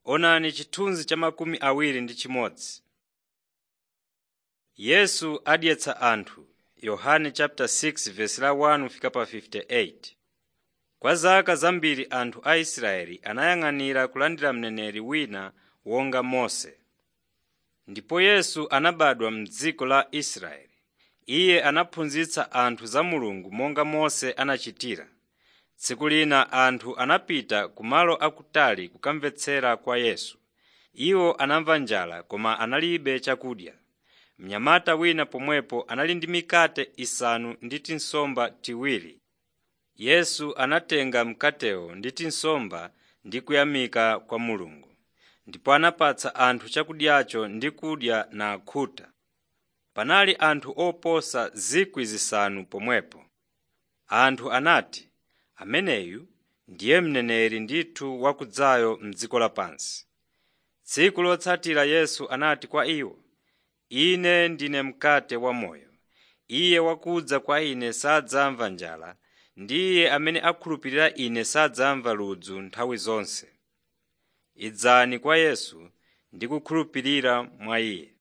Onani chithunzi cha makumi awiri ndi chimodzi. Yesu adyetsa anthu Yohane 6:1-58 Kwa zaka zambiri anthu a Israeli anayang'anira kulandira mneneri wina wonga Mose. Ndipo Yesu anabadwa m'dziko la Israeli. Iye anaphunzitsa anthu za Mulungu monga Mose anachitira. Tsiku lina anthu anapita kumalo akutali kukamvetsera kwa Yesu. Iwo anamva njala koma analibe chakudya. Mnyamata wina pomwepo anali ndi mikate isanu ndi tinsomba tiwiri. Yesu anatenga mkatewo ndi tinsomba ndi kuyamika kwa Mulungu. Ndipo anapatsa anthu chakudyacho ndi kudya nakhuta. Panali anthu oposa 5,000 pomwepo. Anthu anati, “Ameneyu ndiye mneneri ndithu wakudzayo m'dziko lapansi.” Tsiku lotsatira Yesu anati kwa iwo, “Ine ndine mkate wamoyo. Iye wakudza kwa Ine sadzamva njala, ndi iye amene akhulupirira Ine sadzamva ludzu nthawi zonse. Idzani kwa Yesu ndi kukhulupirira mwa Iye.